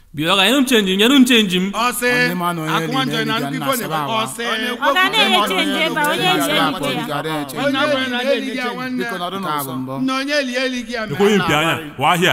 bịa ka nyere m chenji nyere m chenji m ọsị Onye ma na onye akwụkwọ eli njọ na na-eli nkịkọ ga na na-asaba ọsị Ọ ga na-enye chenji ebe a, onye Onye ji eli ebute ya. ga na-eche. onye eli na-eli gị ya nwanne Biko nọdụ n'ụzọ. na onye eli eli gị ya mere ekweghị mpi anya wa ahịa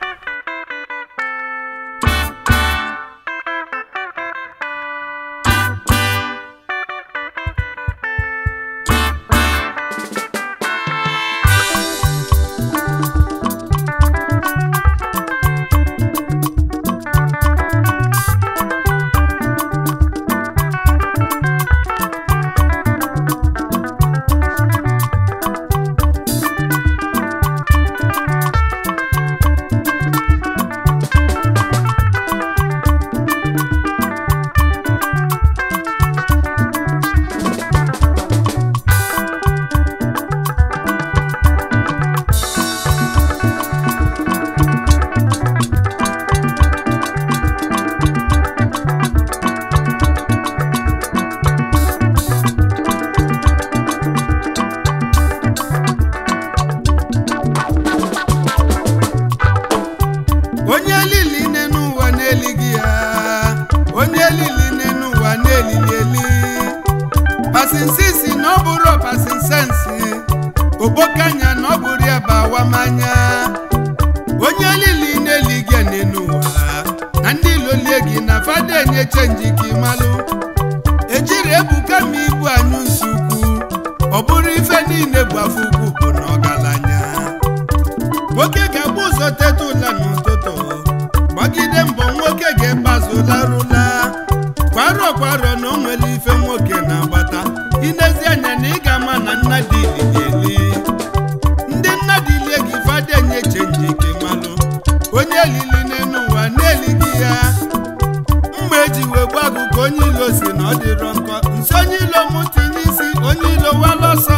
onye lili nne n'ụwa na-elighị ya onye lili nne n'ụwa na-elili eli pasinsisi na ọ bụrụ pasinsensi ogbokanya na ọ bụrụ ya bụ awamanya onye lili na-elighị ya nne n'ụwa na ndị lolie gị na fada enye chenji ka ịmalụ ejiri ebuka ma ibu anyụ nsukwu ọ bụrụ ife niile bụ afọ ukwu bụ na ọgaranya nwoke ga-agba ụzọ teta ụla n'ụtụtụ gbagide mbọ nwoke ga-egbazụlarụla kwarọ kwarọ na o nwere ife nwoke na-agbata inezi anya na ị ga-ama na nna dị ili ndị nna dị ilie gị fadenye chenji ke malụ onye lili n'elu ụwa na-elighị ya mgbe eji wee gwa gụ ka onye ilo si na ọ dịrọ nkọ nso onye ilo mụ tinye isi onye ilo walọsọ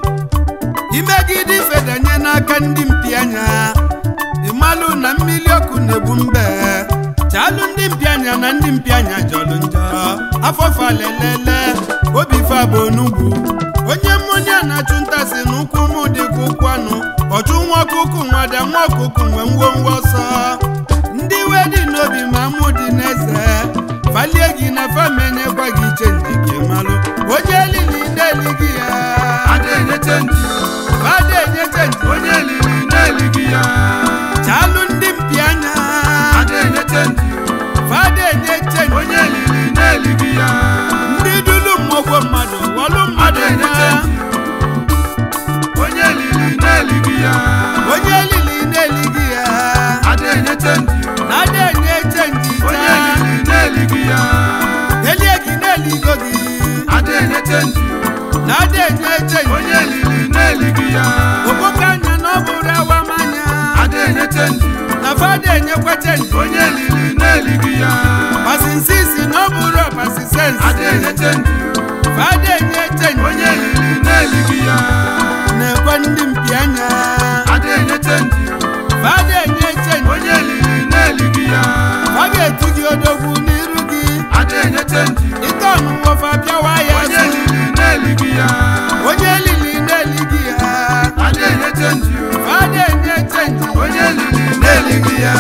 imegide ifedanye n'aka ndị mpi anya ịmalụ na mmiri ọkụ na-egbu mbe chalụ ndị mpi anya na ndị mpi anya jọlụ njọ afọfa lelele obi fa bụ onugbu onye mmụnya na-achụ ntasị n'ụkwụ mụ dịka ụkwụ anụ ọchụ nwa ọkụkụ nwada nwa ọkụkụ nwe ngwongwo ọsọ ndị iwe dị n'obi ma mụ dị n'eze falie gị na famenyekwa gị chenji gị malụ onye elili na-elighị ya Ada enye chenji fada enye chenji onye liri na-elighị ya chalụ ndị mpi anya Ada enye chenji fada enye chenji onye liri na-elighị ya ndị dulu mmọgwọ mmadụ wọlụ mmadụ Ada enye nwa chenji onye liri na-elighị ya onye elili na-elighị ya Ada enye chenji na-ada enye chenji onye taa liri na-elighị ya elie gị na-eligo gị Ada enye chenji na-ada enye chenji onye liri na-elighị ya okpoke anya na ọ bụrụ awamanya Ada enye chenji na fada enyekwa chenji onye liri na-elighị ya pasinsisi na ọ bụrụ pasisensi Ada enye chenji fada enye chenji onye liri na-elighị ya na-ekwe ndị mpi anya Ada enye chenji fada enye chenji onye liri na-elighị ya ọ ga-etu gị odogwu n'iru gị Ada enye chenji ite ọnụnwọfa bịawa ya onye azụ liri na-elighị ya onye lili na-elighị ya Ada enye chenji fada enye chenji onye liri na-elighị ya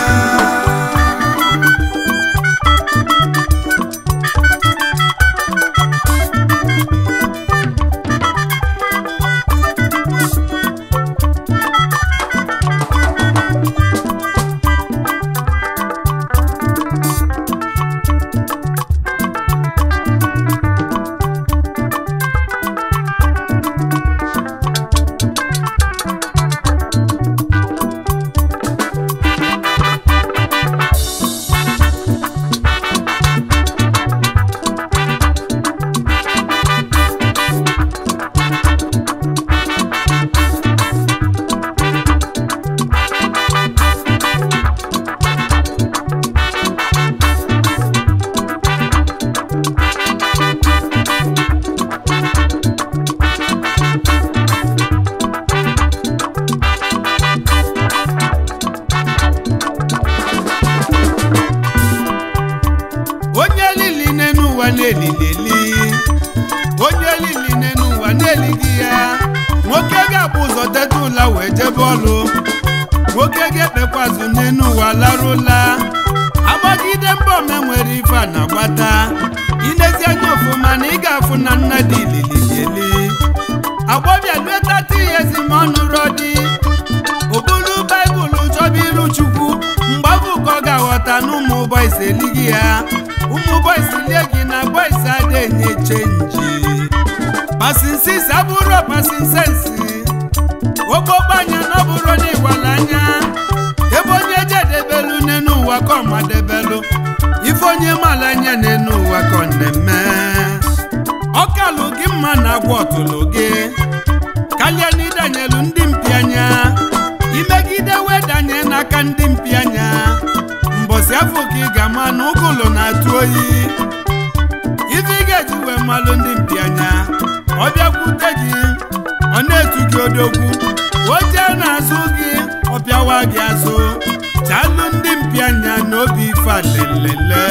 na-elili onye lili n'enu ụwa na-elighị ya nwoke ga-akpụ ụzọ teta ụla wee jebe ọlụ nwoke ga-ekpekwazụ n'enu ụwa larụla agbagide mba ome nwere ife a na-agbata inezi anya ọfụma na ị ga-afụ na nna dị ilili eli agbọbịa luetata ihe zi ma ọnụ rọ dị obulu baịbụl chọba iru chukwu mgbe afọ ka ọ ga-aghọta na ụmụ bọis elighị ya ụmụ bọis lie gị na bọis ada enye chenji pasinsis abụrụ pasinsensi okpokpo anya na ọ bụrụ na ịwala anya ebe onye jedebelu n'enu ụwa ka ọ madebelu ife onye mala anya n'enu ụwa ka ọ na-eme ọkalụ gị mma na agwa ọtụlụ gị kalịa na ịdanyelu ndị mpi anya imegide wedanye n'aka ndị mpi anya mbọsị afọ ka ị ga-ama na ụgụlụ na-atụ oyi ife ị ga-eji wee malụ ndị mpi anya ọ bịakwute gị ọ na-etu gị odogwu oche na-azụ gị ọ pịawa gị azụ chalụ ndị mpi anya n'obi ife alelele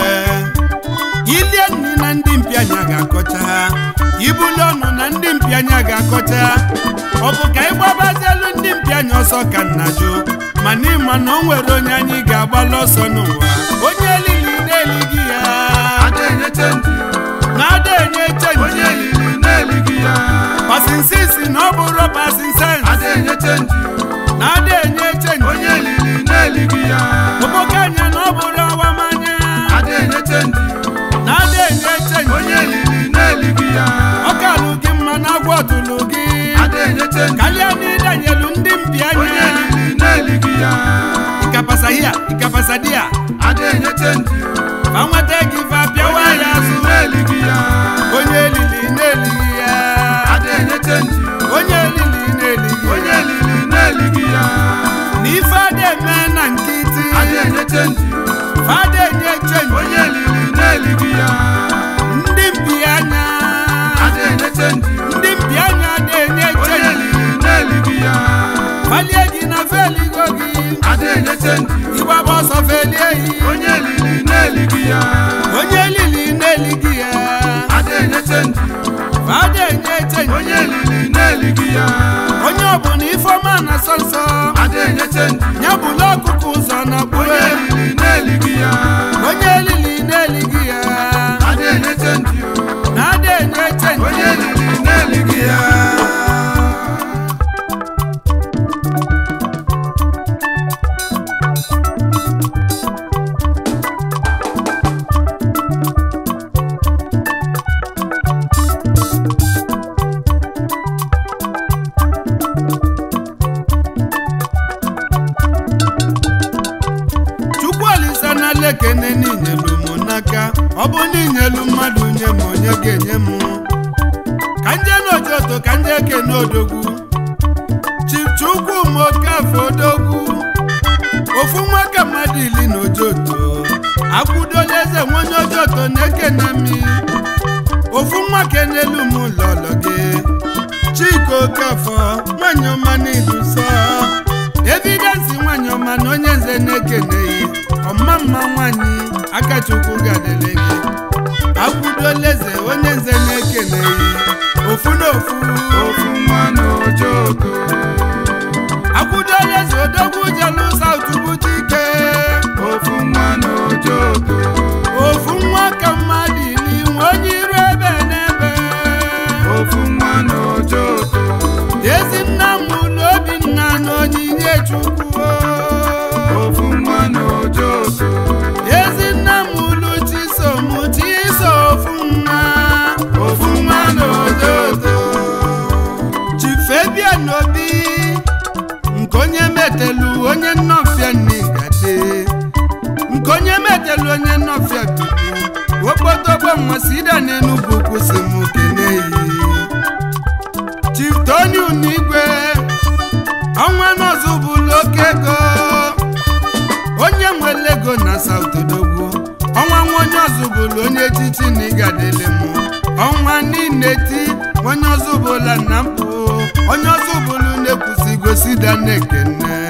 ilie nri na ndị mpi anya ga-akọcha ha ibuli ọnụ na ndị mpi anya ga-akọcha ọ bụ ka ịgbabazielu ndị mpi anya ọsọ ka nna jụ mana ịma na o nwere onye anyị ga-agbalụ ọsọ n'ụwa onye elili na-elighị ya ada enye chenji na-ada enye onye chenji lili na-elighị ya pasinsisi na ọ bụrụ pasinsens ada enye chenji na-ada enye chenji onye lili na-elighị ya oboke anya na ọ bụrụ awamanya ada enye chenji na-ada enye chenji onye lili na-elighị ya ọkalụ gị mma na agwa ọtụlụ gị ada enye chenji kalịa na ịdanyelu ndị mpi onye anya lili na-elighị ya ikapasa hia ikapasa dia ada enye chenji fa nweta gị fa pịawa onye ya lili azụ na-elighị ya onye elili na-elighị ya ada enye chenji onye elili na-elighị onye ya lili na-elighị ya na ife ada eme na nkịtị ada enye chenji fada enye chenji onye lili na-elighị ya ndị mpi anya ada enye chenji ndị mpi anya ada enye onye chenji lili na-elighị ya falie gị na feligo gị ada enye chenji ịgbaba ọsọ felie yi onye lili na-elighị ya onye elili na-elighị ya ada enye chenji fada enye chenji onye lili na-elighị ya onye ọbụla ifeọma na nsọ nsọ ada enye chenji ya bụla ọkụkụ ụzọ na onye gbue lili na-elighị ya onye elili na-elighị ya ada enye chenji na ada enye chenji onye lili na-elighị ya chukwu olisa na lekene n'inyelu m n'aka ọ bụ n'inyelu mmadụ nye m onye ga-enye m ka nje n'ojoto ka nje kene odogwu chukwu m okafọ odogwu ofu nwa ka mmadụ ili na ojoto akwụdola eze nwa onye ojoto na-ekene mi ofu nwa kenelu m lọlọ gị chika okafọ nwanyị ọma n'iduso evidensi nwanyị ọma na onye nze na-ekeneghị ọma mma nwanyị akachukwu gadele gị akwụdola eze onye nze na-ekeneghị ofu na ofu ofu nwa n'ojoto akwụdola eze odogwu jelu saut butike ofu nwa n'ojoto ofu nwa ka mmadụ ili nwe onye iru ebe n'ebe ofu nwa n'ojoto ezi nna m ụlọ obinna na onyinye chukwu ofu nwa n'ojoto ezi nna m ụlọ chisom chiso ofu nwa ofu nwa n'ojoto chifebia n'obi nke onye metelu onye nnọfịa n'igade nke onye metelu onye nnọfịa bibu okpotogbo nwasidà n'enugwu kwụsị m keneyi chief tony unigwe ọnwa nọzụ bụlụ oke ego onye nwere ego na saut odogwu ọnwa nwa onye ọzụbụlụ onye echichi na ịgadele m ọnwa niile ti onye ọzụbụla na mpụ onye ọzụbụlụ na-ekwusigo sida na-ekene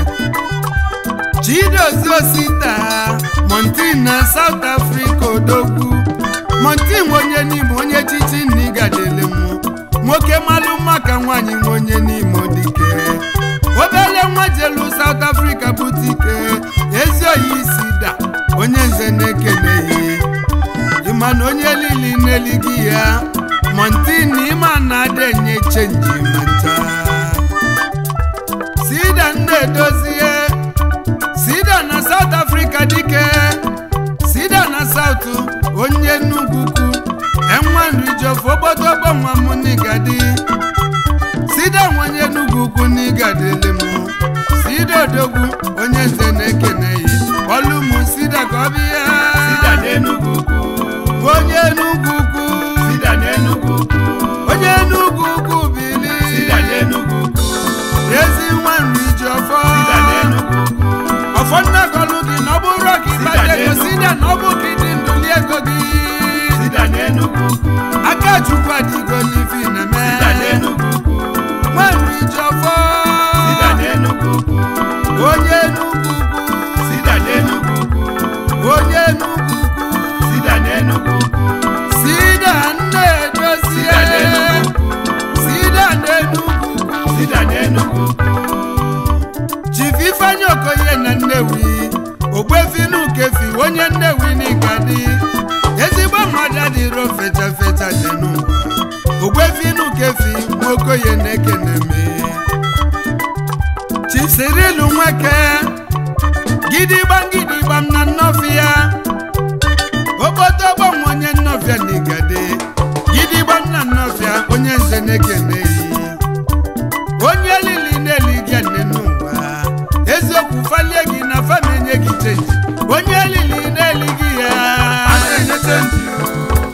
chidozie osita montin na south africa odogwu montin nwe onye n'ime onye echichi na ịgadele m nwoke malụ mma ka nwaanyị nwe onye n'ime dike obele nwa jelu south africa butike ezi oyi isi da onye nze na-ekeneghị ịma na onye lili na-elighị ya montin ịma na ada enye chenji ma ncha sida nna-edozie sida na South Africa dike sida na South onye Enugu ukwu enwanrijofu ogbodogbo nwa m n'igadi sida nwanye Enugu ukwu n'ịgadịlị m sida odogwu onye nze na-ekeneghị ọlụmụ sida ka ọ bịa Sida n'Enugu ukwu. onye Enugu ukwu Sida n'Enugu ukwu. onye Enugu ukwu bili Sida n'Enugu ukwu. ezi nwanrijiọfọ Sida n'Enugu ukwu. ọfọ nnagọlụ gị na ọ bụrụ ka ịkpata ego sida na ọ bụ ka ịdị ndụli ego gị Sida n'Enugu ukwu. aka chukwu adịgo n'ifi na-eme Sida n'Enugu ukwu. nwanrijiọfọ Sida n'Enugu ukwu. onye Enugu ukwu Sida n'Enugu ukwu. onye Enugu ukwu Sida n'Enugu ukwu. sida nna-edozie Sida n'Enugu ukwu. sida n'Enugu ukwu Sida n'Enugu ukwu. Chief Ifeanyi Okoye na Nnewi ogbefinu kefi onye Nnewi n'Igadi ezigbo mmadụ adịro fecha fecha dị n'ụwa ogbefinu kefi nwokoye na-ekene me Chief Cyril Nweke gidigbam gidigbam na nnọfịa ogbotogbo nwa onye nnọfịa n'Igadi gidigbam na nnọfịa onye nze na-ekene yi onye lili na-elighị nne n'ụwa eziokwu falie gị na famenye gị chenji onye lili na-elighị ya A na-enye chenji o.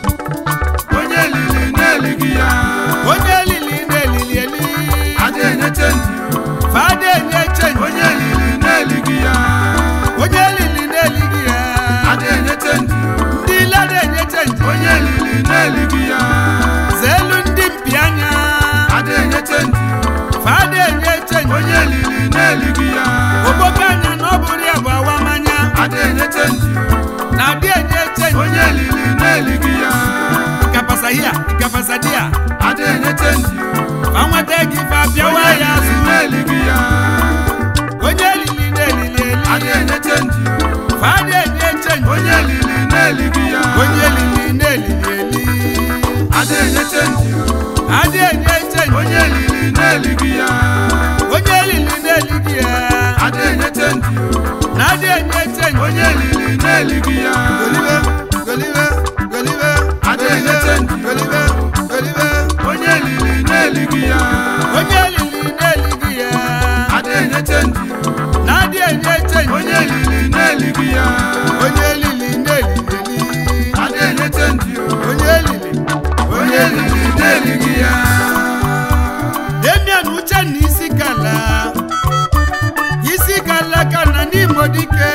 Onye lili na-elighị ya. onye lili na-elili eli A na-enye chenji o. fada enye chenji Onye lili na-elighị ya. onye lili na-elighị ya A na-enye chenji o. ndị ile na-enye chenji Onye lili na-elighị ya. zeelu ndị mpi anya A na-enye chenji o. fada enye chenji Onye lili na-elighị ya. ogboke anya na ọ bụrụ ya bụ awamanya A na-enye chenji o. na adị enye chenji Onye lili na-elighị ya. kapasa hia kapasa dia A na-enye chenji o. fa nweta gị fa bịawa Onye ya lili azụ na-elighị ya. onye lili na-elili A eli na-enye chenji o. fada enye chenji Onye lili na-elighị ya. onye lili na-elili eli A na-enye chenji o. adị enye chenji Onye lili na-elighị ya. onye lili na-eligi ya A na-enye chenji o. na adị enye chenji Onye lili na-elighị ya. golibe golibe golibe A na-enye chenji o. golibe golibe Onye lili na-elighị ya. onye lili na-eligi ya A na-enye chenji o. na adị enye chenji Onye lili na-elighị ya. onye lili na-elili eli A na-enye chenji o. onye lili Onye lili na-elighị ya. Damian Uchenna isi kala isi kala ka na n'Imo dike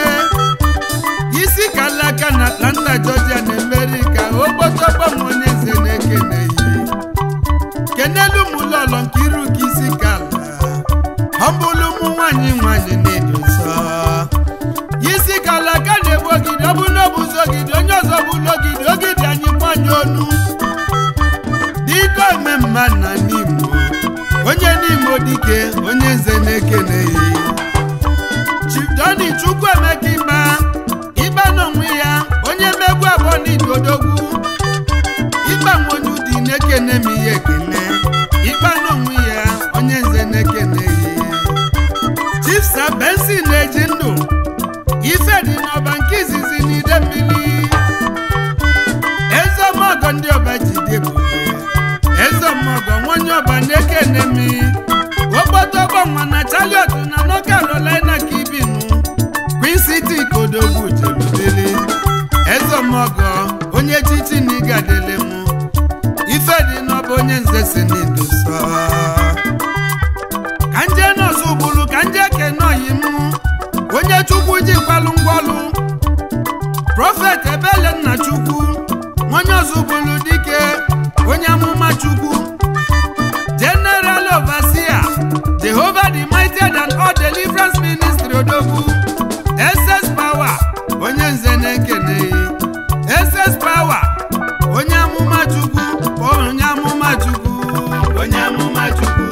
isi kala ka na Atlanta Georgia na America ogbotogbo m onye nze na-ekeneghị kenelu m ụlọọlọ nke iru ka isi kala ọbụlụ ụmụ nwanyị nwanyị na-edo nsọ isi kala ka na-egbu ogidi ọ bụ na ọ bụzi ogidi onye ọzọ bụlụ ogidi ogidi anyị kwanye onu dike ome mma na n'Imo onye n'Imo dike onye nze na-ekeneghị Chief Doni Chukwuemeka Ịba Ịba n'onwe ya onye mmegbu abụọ n'idodogwu Ịba nwonye ụdị na-ekene m ihe ekene Ịba n'onwe ya onye nze na-ekeneghị Chief Sir Benson na-eji ndụ ife dị n'ọba nke izizi n'ide mmiri ezemọgọ ndị ọba ji dị ebube ezemọgọ nwonye ọba na-ekene mi ogbotogbo nwa na chariot na North Carolina ka ibinu Queen City kodogwu jeludele ezemọgọ onye chichi na ịgadele mụ ife dị n'ọba onye nze si n'idosa ka nje nọọsụ gburu ka nje kene oyi mụ onye chukwu ji kwalụ ngwọlụ prọfet ebele nna chukwu onye ọzụbụlụ dike onye amụma chukwu general overseer jehovah the mighty and all deliverance ministry odogwu ss power onye nze na-ekene ss power onye amụma chukwu onye amụma chukwu onye amụma chukwu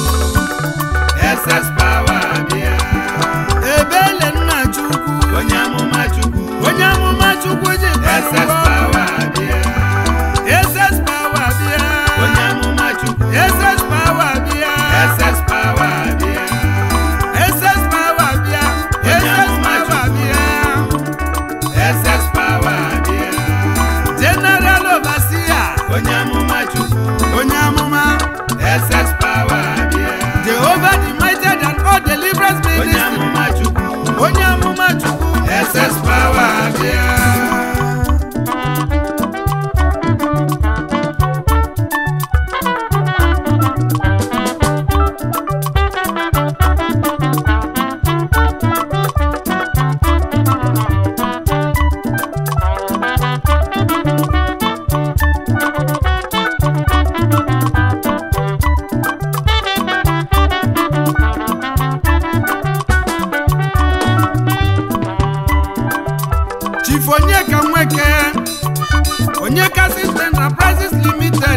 ss power bịa ebele nna chukwu onye amụma chukwu onye amụma nweke onye kasị enterprises limited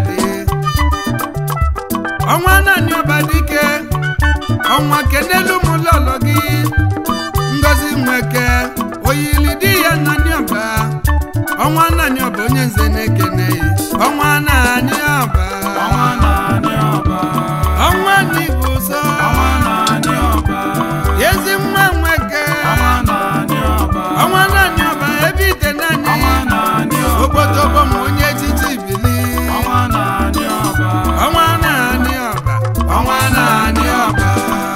ọnwa naanị ọba dike ọnwa kenelu m lọlọ gị ngozi nweke oyili di ya naanị ọba ọnwa naanị ọba onye nze na-ekene ọnwa naanị ọba ọnwa naanị ọba ọnwa n'igbo ụzọ ọnwa naanị ọba ezi nwa nweke ọnwa naanị ọba ọnwa naanị ọba ebe ite naanị ọnwa naanị ọba obodobo m onye echichi bili ọnwa naanị ọba ọnwa naanị ọba ọnwa naanị ọba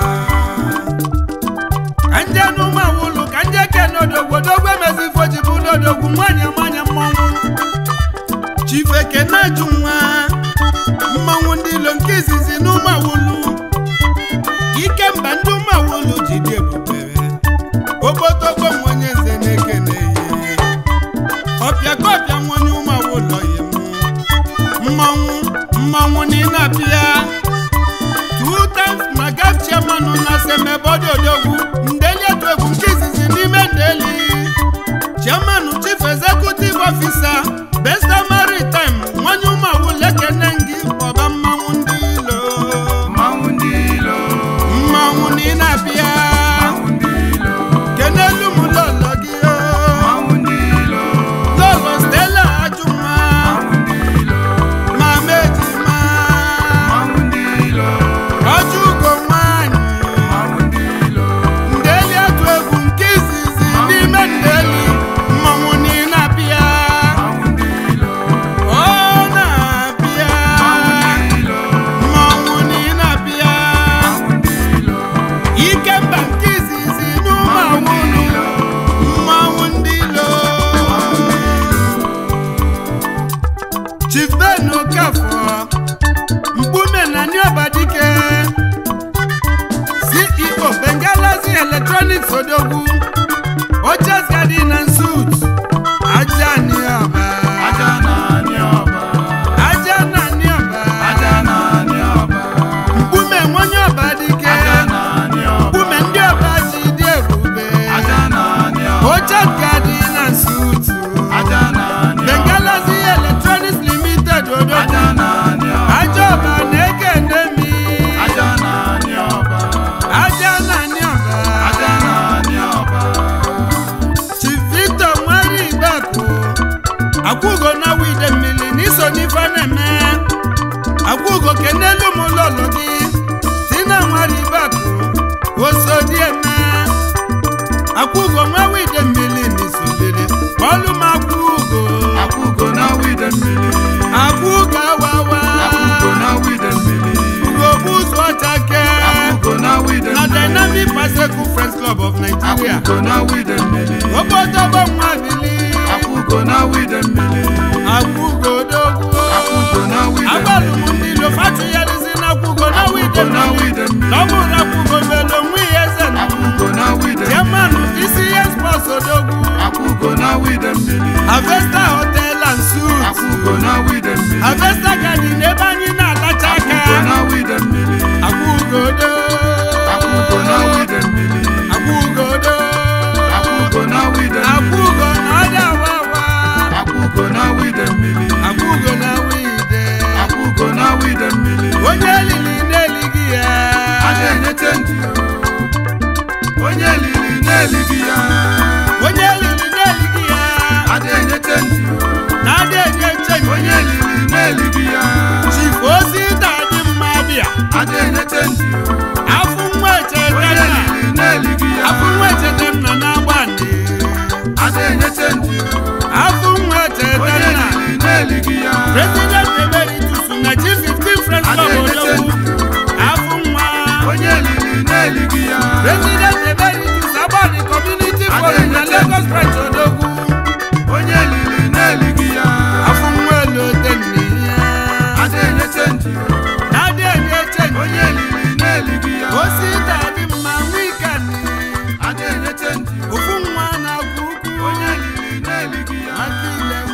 ka nje n'ụmụ awụlụ ka nje ke n'odogwu odogwu emezi fojibu n'odogwu nwanyị nwanyị mmọnwụ chifeke na-ajụ nwa mmọnwụ ndị ilo nke izizi n'ụmụ awụlụ ike mba ndị ụmụ awụlụ ji dị ebube obodobo m onye nze na-ekene ihe ọpịa ka ọpịa nwonye ụmụ awụlọ ya mụ mmanwụ mmanwụ n'ile abịa two times maga chairman na semebodi odogwu ndeli etu egwu nke izizi n'ime ndeli chairman chief executive officer besta maritime nwanye ụmụawụ lekene ngị ọba mmanwụ ndị ilo mmanwụ ndị ilo mmanwụ n'ile abịa mmanwụ ndị ilo kenelu m lọlọ gị o mmanwụ ndị ilo lọlọ stela ajụma mmanwụ ndị ilo mama ejima mmanwụ ndị ilo ọjọ ugo nwanyị mmanwụ ndị ilo ndeli atụ egwu nke izizi n'ime ndeli mmanwụ niile abịa mmanwụ ndị ilo ọ na-abịa mmanwụ ndị ilo mmanwụ niile abịa mmanwụ ndị ilo ike mba nke izizi n'ụmụ awụlụ mmanwụ ndị ilo chief ben okafọ mkpume na niobadike ceo bengalazi electronics odogwu oches garden and suits aja niọba aja naanị ọba aja na niọba aja naanị ọba mkpume nwonye ọba dike aja naanị ọba mkpume ndị ọba ji dị ebube aja naanị ọba oches garden and suits aja naanị ọba bengalazi electronics limited odogwu aja naanị ọba aja ọba na-ekene mi aja naanị ọba aja na niọba aja naanị ọba Chief Victor nwere igbekwu akwụgo na wide mmiri n'iso n'ife na-eme akwụgo kenelu m lọlọ gị tina nwere igbekwu osodi eme akwụgo nwa wide mmiri n'isobere ọlụ m akwụgo akwụgo na wide mmiri akwụgo awawa akwụgo na wide mmiri ugogbu ụzọ ọchake akwụgo na wide na mmiri Dynamic Bicycle Friends Club of Nigeria akwụgo na wide mmiri obodobo nwa bili akwụgo na wide mmiri akwụgo dogwu akwụgo na wide agbalụ m mmiri ndị ilo fatụgharizi na akwụgo na wide akwụgo na wide mmiri n'ọbụrụ akwụgo melo nwa ihe eze na akwụgo na wide jemanụ isi ihe spọs odogwu akwụgo na wide mmiri avesta hotel and suits akwụgo na wide mmiri avesta garden ebe anyị na-alacha aka akwụgo na wide mmiri akwụgo do akwụgo na wide mmiri akwụgo do akwụgo na wide mmiri akwụgo na ọdị awawa akwụgo na wide mmiri akwụgo na wide akwụgo na wide mmiri onye lili na-elighị ya a na-enyete ndị onye liri na-elighị ya onye lili na-elighị ya a na-enyete ndị na-adị enye chenji onye liri na-elighị ya chief ozi na-adị mma bịa a na-enyete ndị afụ nwa onye echeta liri na-elighị ya afụ nwa echeta nna na-agba ndị a na-enyete ndị afụ nwa echeta onye nna liri na-elighị ya president emeritus na chief 15 friends a club na-enyete odogwu ndị afụ nwa onye liri na-elighị ya president emeritus agbani community forum na lagos branch odogwu onye liri na-elighị ya afụ nwa elote nne ya a na-enyete ndị na-adị enye chenji onye liri na-elighị ya osi na-adị mma nwikani a na-enyete ndị ofu nwa na-agwụ ukwu onye liri na-elighị ya aka ile